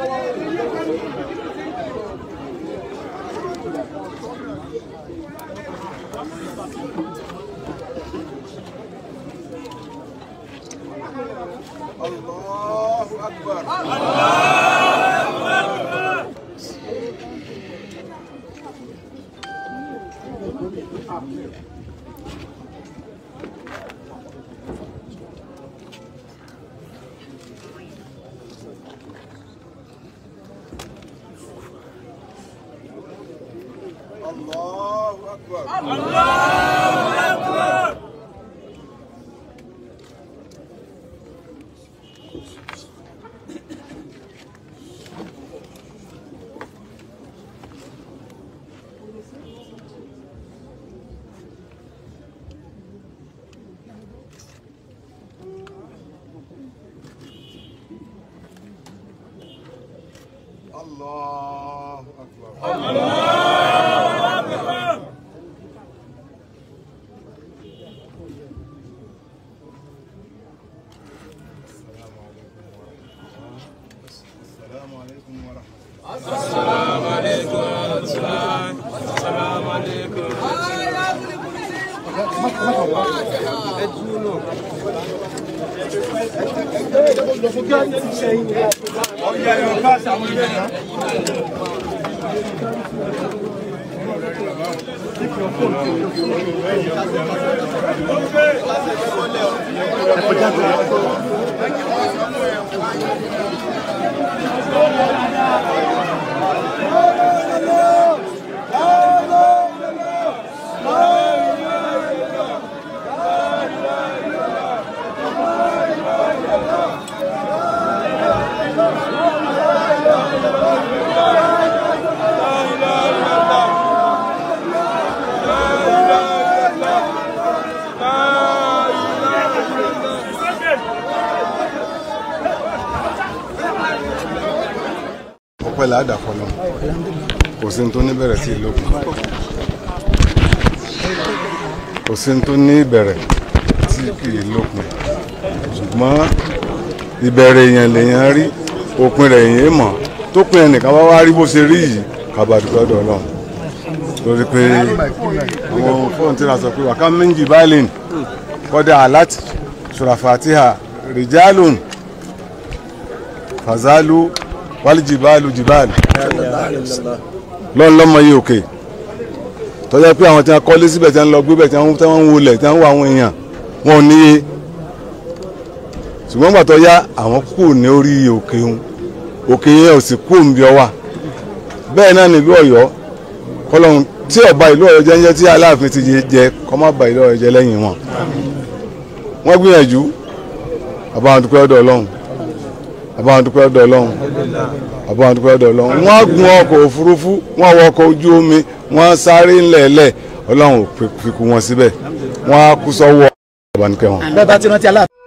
Allahu Akbar. Allahu Akbar. Allahu Akbar. السلام عليكم ورحمة الله ọpẹ́ làádà fọlọ kò sí ní tó ní bẹ̀rẹ̀ sí ìlókun kò sí ní tó ní ìbẹ̀rẹ̀ tí kì í lópin ṣùgbọ́n ìbẹ̀rẹ̀ èèyàn lèèyàn rí òpin rẹ̀ èèyàn mọ̀ tó pin ẹnìkan wá wá rí bó ṣe rí yìí kàbàdùkọ́ dọ̀ náà lórí pé àwọn fóònù tí a sọ pé wàká méjì báyìí kọ́dà aláàtì ṣùràfàtìhà rìjálùn fàzálù wálìjìbáàlù jìbáàlù lọ́n lọ́mọ yìí òkè tọ́jà pé àwọn tí wọ́n kọ́lé síbẹ̀ tí wọ́n lọ gbé bẹ̀ tí wọ́n tí wọ́n ń wọlé tí wọ́n ń wọ àwọn èèyàn wọn ò níye ṣùgbọ́n gbà tó yá àwọn kù ní orí òkè òun òkè yẹn ò sì kú òǹbí ọwà bẹ́ẹ̀ náà nílùú ọ̀yọ́ kọlọ́hún tí ọba ìlú ọ̀yọ́ jẹ́ ń jẹ́ tí aláàfin ti jẹ kọ́ má ba ìlú ọ̀yọ́ jẹ́ lẹ́yìn wọn wọ́n gbìyànjú àbáwọn dúpẹ́ ọ̀dọ̀ ọlọ́run àbáwọn dúpẹ́ ọ̀dọ̀ ọlọ́run àbáwọn dúpẹ́ ọ̀dọ̀ ọlọ́run wọ́n gun ọkọ̀ òfurufú wọ́n wọ ọkọ̀ ojú omi wọ́n sáré ńlẹ̀ẹ́lẹ̀ ọlọ́run ò fi kú wọn síbẹ̀ wọ́n á kú sọ́wọ́ ọ̀bánikẹ́ wọn. bẹ́ẹ̀ bá ti rántí aláàfin.